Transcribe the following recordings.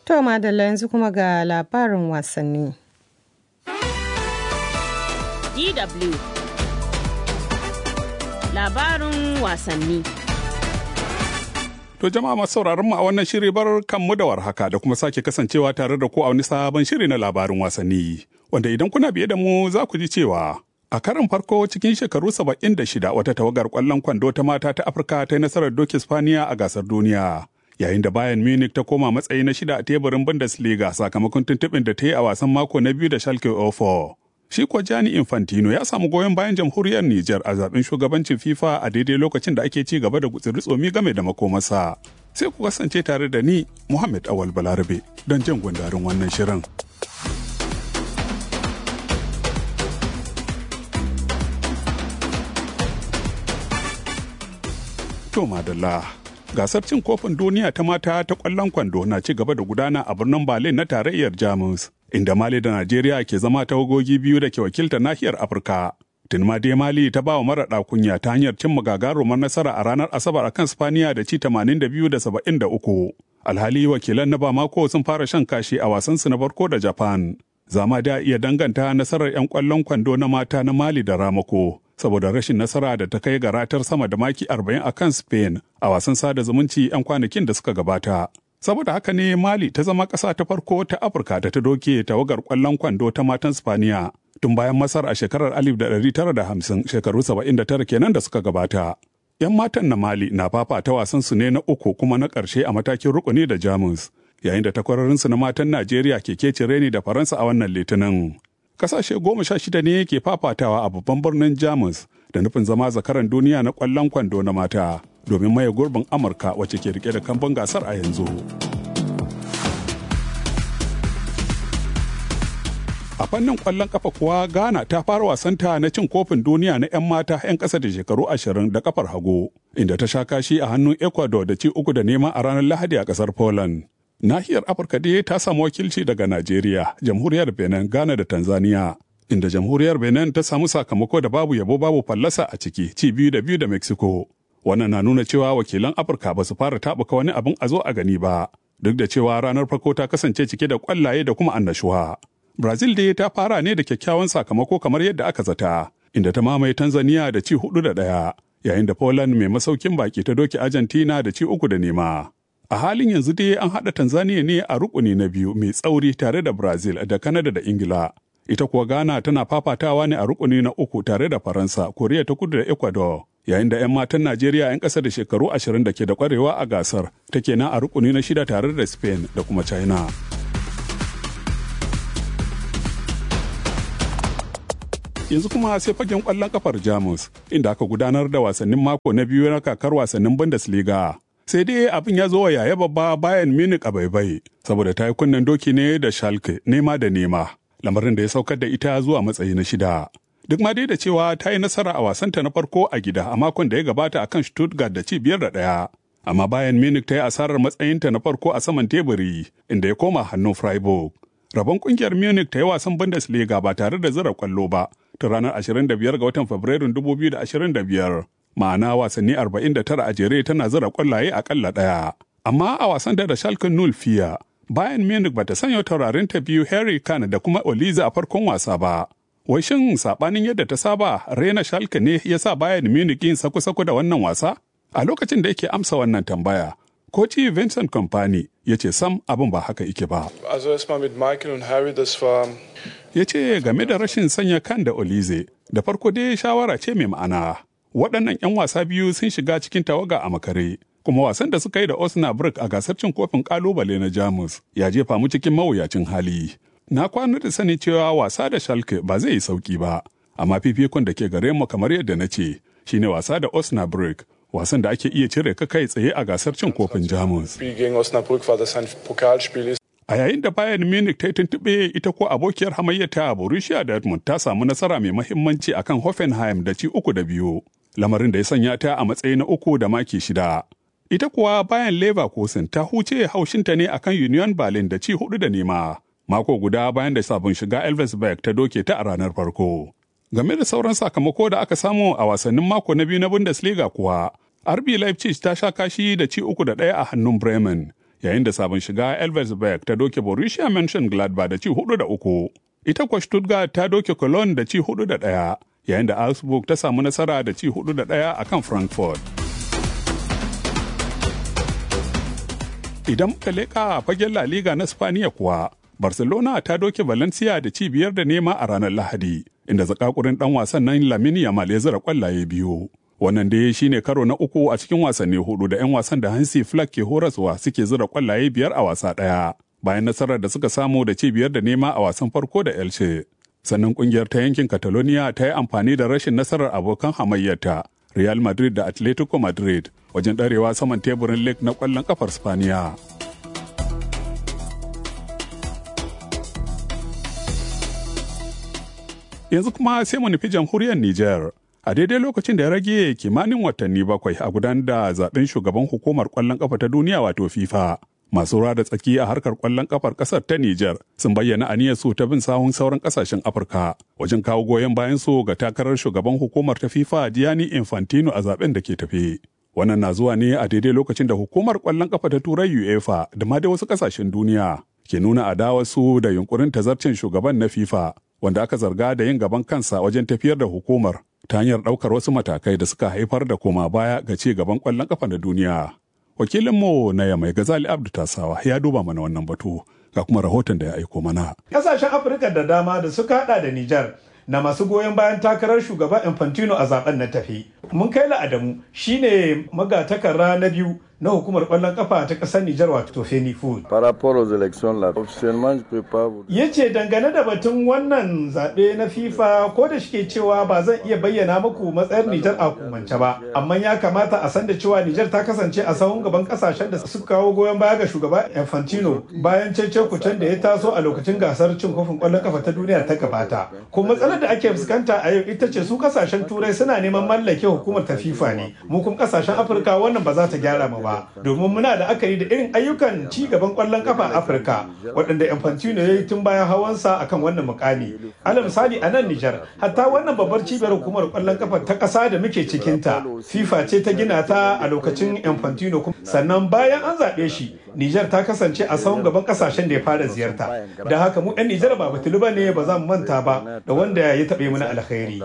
To madalla yanzu kuma ga labarin wasanni. DW Labarin wasanni To jama'a masu sauraron mu a wannan shiri bar kanmu da warhaka da kuma sake kasancewa tare da ku a wani sabon shiri na labarin wasanni. Wanda idan kuna biye da mu za ku ji cewa a karin farko cikin shekaru saba'in da shida wata tawagar kwallon kwando ta mata ta Afirka ta yi nasarar doki Spaniya a gasar duniya. Yayin da Bayern Munich ta koma matsayi na shida a teburin Bundesliga sakamakon tuntuɓin da ta yi a wasan mako na biyu da Schalke 04. Shi kuwa Gianni Infantino ya samu goyon bayan jamhuriyar Nijar a zaben shugabancin FIFA a daidai lokacin da ake ci gaba da gutsiri tsomi game da makomarsa. Sai ku kasance tare da ni Muhammad Awal Balarabe don jan gundarin wannan shirin. To madalla. Gasar cin kofin duniya ta mata ta kwallon kwando na ci gaba da gudana a birnin Berlin na tarayyar Jamus. inda Mali da Najeriya ke zama tawagogi biyu da ke wakilta nahiyar Afirka. Tun ma dai Mali ta ba wa mara kunya ta hanyar cin gagarumar nasara a ranar Asabar akan Spaniya da ci 82 da 73. Alhali wakilan na Bamako sun fara shan kashi a wasansu na farko da Japan. Zama da iya danganta nasarar 'yan kwallon kwando na mata na Mali da Ramako. Saboda rashin nasara da ta kai ga ratar sama da maki 40 a kan Spain a wasan sada zumunci 'yan kwanakin da suka gabata. saboda haka ne mali ta zama ƙasa ta farko ta afirka da ta doke tawagar ƙwallon kwando ta matan spaniya tun bayan masar a shekarar 1950 shekaru 79 kenan da suka gabata yan matan na mali na fafata wasan su ne na uku kuma na ƙarshe a matakin rukuni da jamus yayin da takwarorinsu na matan najeriya ke kece reni da faransa a wannan litinin ƙasashe goma sha shida ne ke fafatawa a babban birnin jamus da nufin zama zakaran duniya na ƙwallon kwando na mata domin maye gurbin amurka wacce ke rike da kambun gasar a yanzu a fannin kwallon kafa kuwa ghana ta fara wasanta na cin kofin duniya na 'yan mata 'yan ƙasa da shekaru ashirin da kafar hagu inda ta sha kashi a hannun ecuador da ci uku da nema a ranar lahadi a ƙasar poland nahiyar afirka dai ta samu wakilci daga najeriya jamhuriyar benin ghana da tanzania inda jamhuriyar benin ta samu sakamako da babu yabo babu fallasa a ciki ci biyu da biyu da mexico wannan na nuna cewa wakilan afirka ba su fara taɓuka wani abin a zo a gani ba duk da cewa ranar farko ta kasance cike da kwallaye da kuma annashuwa brazil dai ta fara ne da kyakkyawan sakamako kamar yadda aka zata inda ta mamaye tanzania da ci hudu da ɗaya yayin da poland mai masaukin baki ta doki argentina da ci uku da nema a halin yanzu dai an haɗa tanzania ne a rukuni na biyu mai tsauri tare da brazil da canada da ingila ita kuwa ghana tana fafatawa ne a rukuni na uku tare da faransa koriya ta kudu da ecuador yayin da 'yan matan Najeriya 'yan ƙasa da shekaru ashirin da ke da ƙwarewa a gasar take nan a rukuni na shida tare da Spain da kuma China. Yanzu kuma sai fagen ƙwallon kafar Jamus inda aka gudanar da wasannin mako na biyu na kakar wasannin Bundesliga. Sai dai abin ya zo wa yaya babba bayan Munich a baibai saboda ta yi kunnen doki ne da Schalke nema da nema lamarin da ya saukar da ita zuwa matsayi na shida. duk ma dai da cewa ta yi nasara a wasanta na farko a gida a makon da ya gabata a kan Stuttgart da ci biyar da ɗaya. Amma bayan Munich ta yi asarar matsayinta na farko a saman teburi inda ya koma hannun Freiburg. Rabon kungiyar Munich ta yi wasan Bundesliga ba tare da zira kwallo ba ta ranar 25 ga watan Fabrairun 2025. Ma'ana wasanni 49 a jere tana zira kwallaye akalla ɗaya. Amma a wasan da da Schalke 05 bayan Munich bata sanya taurarin ta biyu Harry Kane da kuma Oliza a farkon wasa ba. Wai shin sabanin yadda ta saba Rena Schalke ne ya sa Bayern Munich yin saku-saku da wannan wasa? A lokacin da yake amsa wannan tambaya, Koci Vincent Kompany ya ce sam abin ba haka ike ba. Also erstmal mit Michael und Harry, das war Ya ce game da rashin sanya kan da Olize, da farko dai shawara ce mai ma'ana. Waɗannan 'yan wasa biyu sun shiga cikin tawaga a makare, kuma wasan da suka yi da Osnabrück a gasar cin kofin ƙalubale na Jamus ya jefa mu cikin mawuyacin hali. na kwana da sani cewa wasa da Schalke ba zai yi sauki ba, amma fifikon da ke gare mu kamar yadda na ce shine wasa da Osnabrück, wasan da ake iya cire ka kai tsaye a gasar cin kofin Jamus. Spiel gegen Osnabrück, weil das ein Pokalspiel ist. A yayin da Bayern Munich ta yi tuntuɓe ita ko abokiyar hamayyata Borussia Dortmund ta samu nasara mai mahimmanci akan Hoffenheim da ci uku da biyu, lamarin da ya sanya ta a matsayi na uku da maki shida. Ita kuwa bayan Leverkusen ta huce haushinta ne akan Union Berlin da ci hudu da nema. mako guda bayan da sabon shiga Elversberg ta doke ta a ranar farko. Game da sauran sakamako da aka samu a wasannin mako na biyu na Bundesliga kuwa, RB Leipzig ta sha kashi da ci uku da ɗaya a hannun Bremen, yayin da sabon shiga Elversberg ta doke Borussia Mönchengladbach da ci hudu da uku. Ita kwa Stuttgart ta doke Cologne da ci hudu da ɗaya, yayin da Augsburg ta samu nasara da ci hudu da ɗaya a kan Frankfurt. Idan muka leƙa a fagen La Liga na Spaniya kuwa, Barcelona ta doke Valencia da ci biyar da nema a ranar Lahadi, inda zakakurin ɗan wasan nan Lamine Yamal ya zira kwallaye biyu. Wannan dai shine karo na uku a cikin wasanni hudu da 'yan wasan da Hansi Flick ke horaswa suke zira kwallaye biyar a wasa ɗaya. Bayan nasarar da suka samu da ci biyar da nema a wasan farko da Elche. Sannan kungiyar ta yankin Catalonia ta yi amfani da rashin nasarar abokan hamayyarta Real Madrid da Atletico Madrid wajen ɗarewa saman teburin League na ƙwallon ƙafar Spaniya. Yanzu kuma sai mu nufi jamhuriyar Nijar. A daidai lokacin da ya rage kimanin watanni bakwai a gudanar da zaben shugaban hukumar ƙwallon ƙafa ta duniya wato FIFA. Masu da tsaki a harkar ƙwallon ƙafar ƙasar ta Nijar sun bayyana aniyar su ta bin sahun sauran ƙasashen Afirka wajen kawo goyon bayan su ga takarar shugaban hukumar ta FIFA Gianni Infantino a zaben da ke tafe. Wannan na zuwa ne a daidai lokacin da hukumar ƙwallon ƙafa ta Turai UEFA da ma da wasu ƙasashen duniya ke nuna adawar su da yunkurin tazarcin shugaban na FIFA wanda aka zarga da yin gaban kansa wajen tafiyar da hukumar ta hanyar ɗaukar wasu matakai da suka haifar da koma baya ga ci gaban ƙwallon ƙafa na duniya. Wakilinmu na Yamai Gazali Abdu Tasawa ya duba mana wannan batu ga kuma rahoton da ya aiko mana. Ƙasashen Afirka da dama da suka hada da Nijar na masu goyon bayan takarar shugaba Infantino a zaben na tafi. Mun kai Adamu shine magatakarra na biyu na hukumar kwallon kafa ta ƙasar Nijar wato Feni Food. Par rapport aux élections là, officiellement je peux pas vous Ya ce dangane da batun wannan zaɓe na FIFA ko da shike cewa ba zan iya bayyana muku matsayar Nijar a hukumance ba, amma ya kamata a san da cewa Nijar ta kasance a sahun gaban ƙasashen da suka kawo goyon baya ga shugaba Infantino bayan cece kucen da ya taso a lokacin gasar cin kofin kwallon kafa ta duniya ta gabata. Ko matsalar da ake fuskanta a yau ita ce su ƙasashen Turai suna neman mallake hukumar ta FIFA ne, mu kuma ƙasashen Afirka wannan ba za ta gyara mu ba. ba domin muna da akari da irin ayyukan ci gaban kwallon kafa a afirka waɗanda infantino ya yi tun bayan hawansa akan wannan mukami alal misali a nan nijar hatta wannan babbar cibiyar hukumar kwallon kafa ta ƙasa da muke cikinta fifa ce ta gina ta a lokacin infantino sannan bayan an zaɓe shi nijar ta kasance a sahun gaban ƙasashen da ya fara ziyarta da haka mu 'yan nijar ba batulu ba ne ba za mu manta ba da wanda ya taɓe mana alkhairi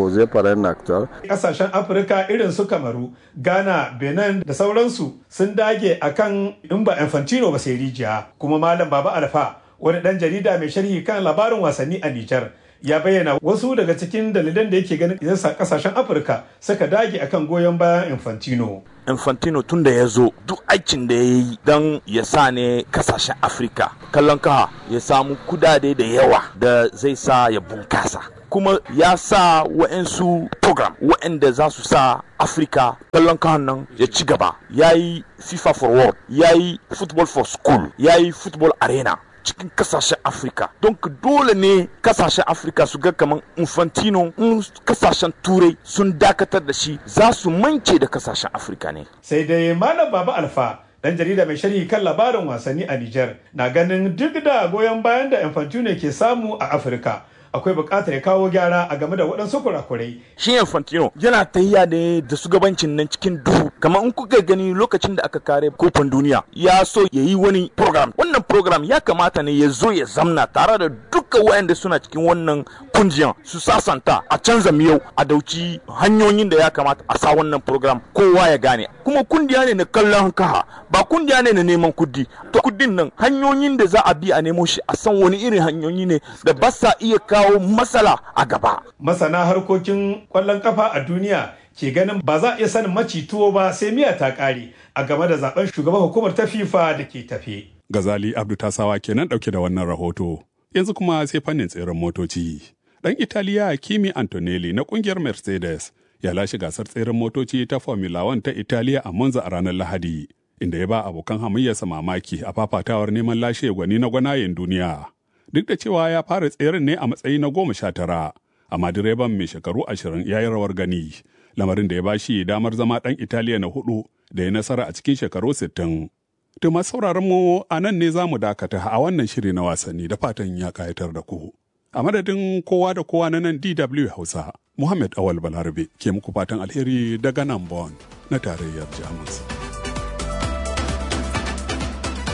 ƙasashen afirka irin su kamaru ghana benin da sauransu sun dage akan in ba infantino ba sai rijiya kuma malam baba alfa wani dan jarida mai sharhi kan labarin wasanni a nijar ya bayyana wasu daga cikin dalilan da yake ganin yasa kasashen afirka suka dage akan goyon bayan infantino infantino tun da ya zo duk aikin da ya yi don ya sa ne kasashen afirka kallon kaha ya samu kudade da yawa da zai sa ya bunkasa kuma ya sa wa'ansu program wa'anda za su sa afirka kallon kahan nan ya ci gaba ya yi fifa for world ya yi football for school ya yi football arena cikin kasashen afirka don dole ne kasashen afirka su ga kamar infantino in kasashen turai sun dakatar da shi za su mance da kasashen afirka ne sai dai malam baba alfa dan jarida mai sharhi kan labarin wasanni a Nijar na ganin duk da goyon bayan da infantino ke samu a afirka akwai buƙatar ya kawo gyara a game da waɗansu kurakurai. Shi Infantino yana tahiya ne da shugabancin nan cikin duhu kamar in kuka gani lokacin da aka kare kofin duniya ya so ya yi wani program wannan program ya kamata ne ya zo ya zamna tare da duka waɗanda suna cikin wannan kungiyan su sasanta a canza miyau a dauki hanyoyin da ya kamata a sa wannan program kowa ya gane kuma kungiya ne na kallon kaha ba kungiya ne na neman kudi to kudin nan hanyoyin da za a bi a nemo shi a san wani irin hanyoyi ne da ba sa iya kawo matsala a gaba masana harkokin kwallon kafa a duniya ke ganin ba za a iya sanin maci tuwo ba sai miya ta kare a game da zaben shugaban hukumar ta FIFA da ke tafe. Gazali Abdu Tasawa kenan dauke da wannan rahoto. Yanzu kuma sai fannin tseren motoci. Dan Italiya Kimi Antonelli na kungiyar Mercedes ya lashe gasar tseren motoci ta Formula 1 ta Italiya a Monza a ranar Lahadi, inda ya ba abokan hamayyarsa mamaki a fafatawar neman lashe gwani na gwanayen duniya. Duk da cewa ya fara tseren ne a matsayi na goma sha tara, amma direban mai shekaru ashirin ya yi rawar gani, lamarin da ya ba shi damar zama ɗan Italiya na hudu da ya nasara a cikin shekaru sittin. To masu sauraron mu a nan ne za mu dakata a wannan shiri na wasanni da fatan ya kayatar da ku. A madadin kowa da kowa na nan DW Hausa, Muhammad Awal Balarabe ke muku fatan alheri daga nan Bonn na tarayyar Jamus.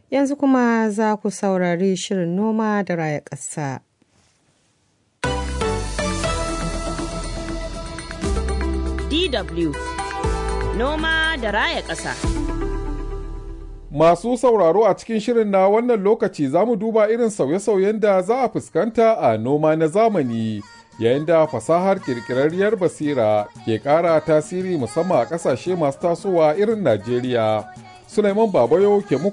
Yanzu kuma za ku saurari shirin noma da raya ƙasa. DW Noma da raya ƙasa. Masu sauraro a cikin shirin na wannan lokaci za mu duba irin sauye-sauyen da za a fuskanta a noma na zamani yayin da fasahar kirkirarriyar basira ke ƙara tasiri musamman a ƙasashe masu tasowa irin Najeriya. Suleiman Babayo ke muku